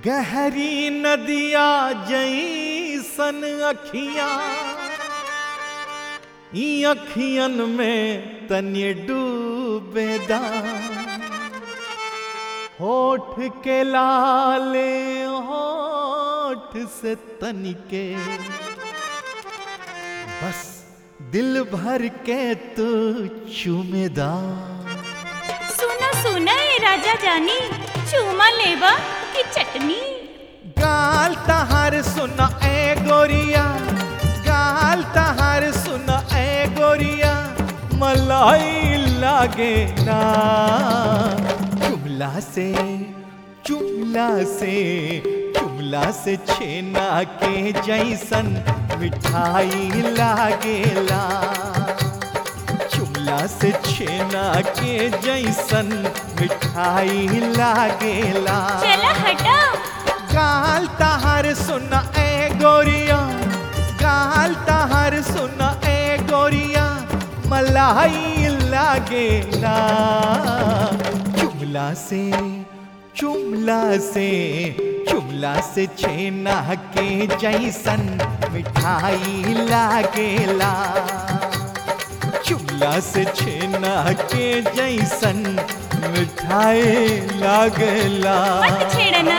गहरी नदिया जैसन अखियां ई अखियन में तनि डूबेदा होठ के लाले होठ से तनिके बस दिल भर के तू चुमेदा सुना सुना ए राजा जानी चूमा लेबा की चटनी गाल तहार सुना ए गोरिया गाल तहार सुना ए गोरिया मलाई लागे ना चुमला से चुमला से चुमला से छेना के जैसन मिठाई लागेला चुमला से छेना के जैसन मिठाई लागेला चला हटा गाल तहार सुन ए गोरिया गाल तहार सुन ए गोरिया मलाई लागेला चुमला से चुमला से चुमला से छेना के जैसन मिठाई लागेला चुमला से छेना के जैसन मिठाई लागेला मत छेड़ना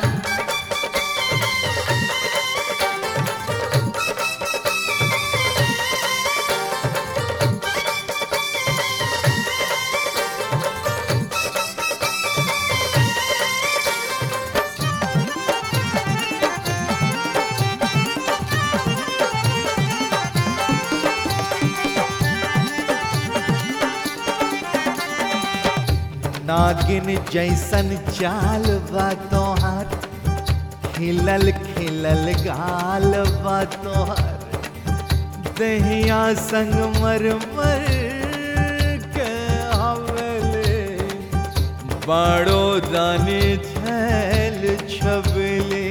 नागिन जैसन चाल बा तोहार खिलल खिलल गाल बा तोहार दहिया संग मर मर के हवले बाड़ो दाने छैल छबले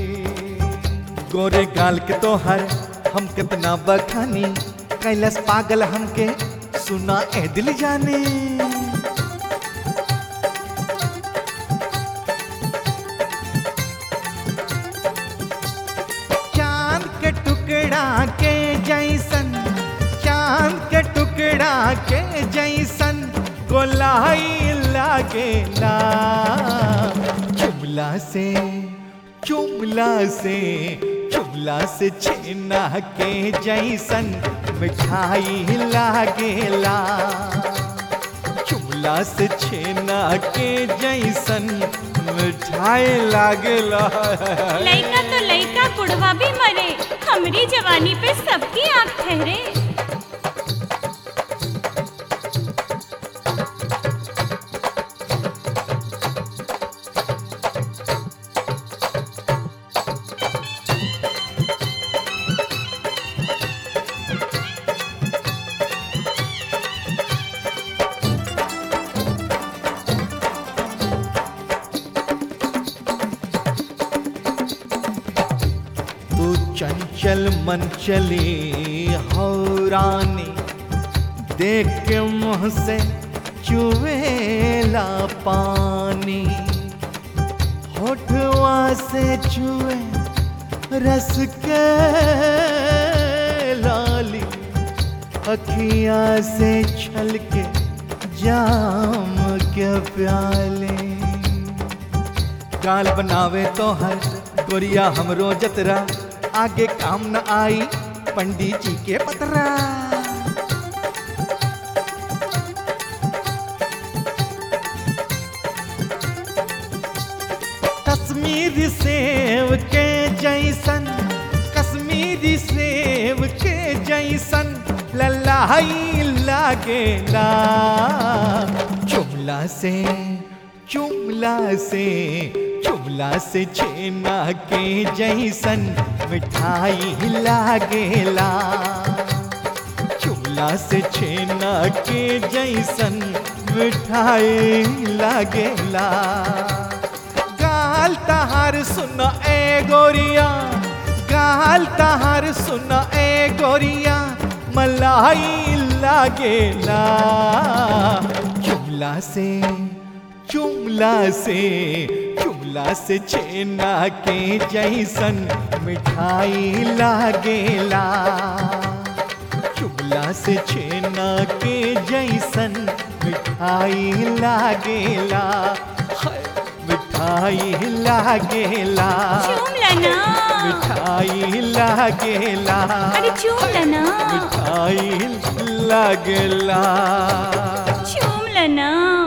गोरे गाल के तोहर हम कितना बखानी कैलस पागल हमके सुना ए दिल जाने चांद के टुकड़ा के जैसन चांद के टुकड़ा के जैसन गोलाई लागेला चुमला से चुमला से चुमला से छेना के जैसन मिठाई लागेला चुमला से छेना के जैसन मिठाई लागेला लइका तो लइका बुढ़वा भी मरे हमरी जवानी पे सबकी आंख ठहरे तू चंचल मन चली हो रानी देख के मुँह से चुवेला पानी होठवा से चुए रस के लाली अखिया से छलके जाम के प्याले गाल बनावे तो हर गोरिया हमरो जतरा आगे काम न आई पंडित जी के पतरा कश्मीरी सेव के जैसन कश्मीरी सेव के जैसन ललाई लागेला चुमला से चुमला से चुमला से छेना के जैसन मिठाई लागेला चुमला से छेना के जैसन मिठाई लागेला गाल तहार सुन ए गोरिया गाल तहार सुन ए गोरिया मलाई लागेला चुमला से चुमला से चुमला चुगला से छेना के जैसन मिठाई लागेला चुगला से छेना के जैसन मिठाई लागेला हाय, मिठाई लागेला चूम लेना मिठाई लागेला अरे चूम लेना मिठाई लागेला चूम लेना